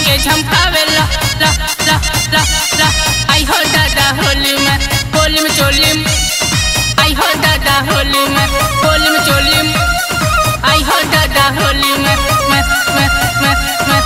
के झमकावे ला ला ला ला ला आई हो दादा होली में होली में चोली में आई हो दादा होली में होली में चोली में आई हो दादा होली में में में में में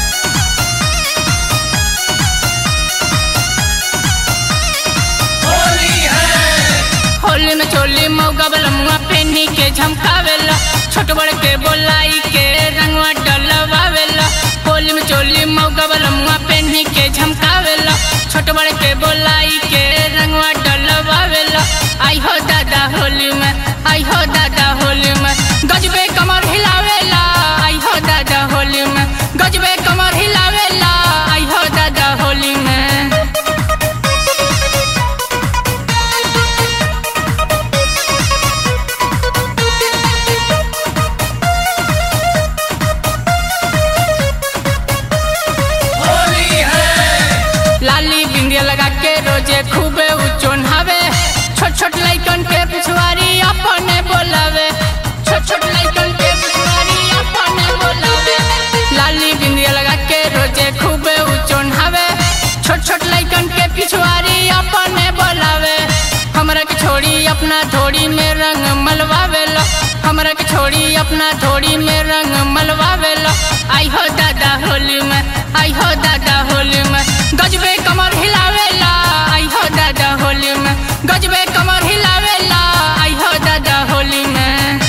होली में चोली मौगा बलमुआ पेनी के झमकावेला छोट बड़ के बोलाई के रंगवा डलवावेला होली में चोली मौगा बलमुआ पेनी के झमकावेला छोट बड़ के बोलाई के रंगवा डलवावेला आई हो दादा होली में आई हो दादा होली में गजबे कमर हिलावेला आई हो दादा होली में गजबे कमर हिलावेला आई हो दादा होली में लाली बिंदिया लगा के रोजे खूबे उचोन हवे छोट छोट लइकन के पिछवाड़ी अपने बोलावे छोट छोट लइकन के पिछवाड़ी अपने बोलावे लाली बिंदिया लगा के रोजे खूबे उचोन हवे छोट छोट लइकन के पिछवाड़ी अपने बोलावे हमरा के छोड़ी अपना धोड़ी में रंग मलवावेला हमरा के छोड़ी अपना धोड़ी में रंग मलवावेला आई हो दादा होली में आई हो दादा होली में गजबे कमर हिलावेला आई हो दादा होली में गजबे कमर हिलावेला आई हो दादा होली में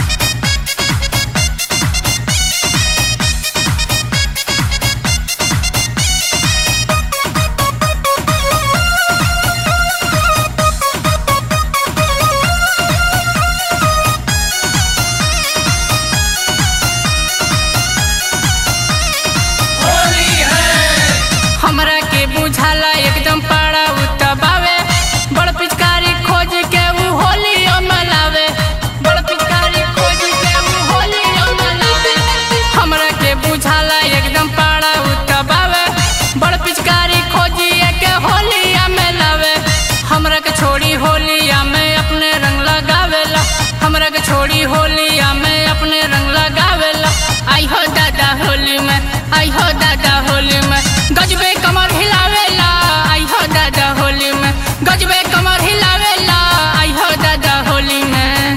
हमरा के बुझाला एकदम पाड़ा उतबावे बड़ पिचकारी खोज के ऊ होली मनावे बड़ पिचकारी खोज के ऊ होली मनावे हमरा के बुझाला एकदम पाड़ा उतबावे बड़ पिचकारी खोजिए के होली मनावे हमरा के छोड़ी होलिया में अपने रंग लगावेला हमरा के छोड़ी होलिया में अपने रंग लगावेला आई हो दादा होली में आई हो दादा होली में गजबे कमर हिलावेला आई हो दादा होली में गजबे कमर हिलावेला आई हो दादा होली में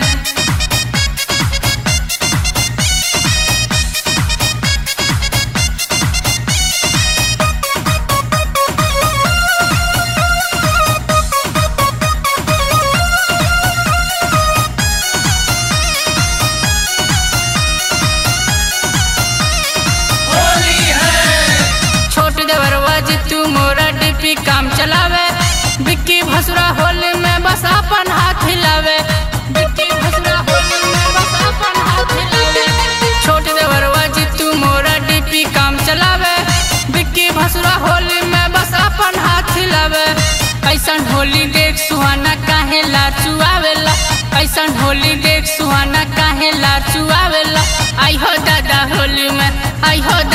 छोट देवरवा जितू मोरा डिपी काम चलावे बिक्की भसुरा होली में बस अपन हाथ हिलावे बिक्की भसुरा होली में बस अपन हाथ हिलावे छोट देवरवा जितू मोरा डिपी काम चलावे बिक्की भसुरा होली में बस अपन हाथ हिलावे ऐसन होली देख सुहाना काहे लाचुआवेला ऐसन होली देख सुहाना काहे लाचुआवेला आई हो दादा होली में आई हो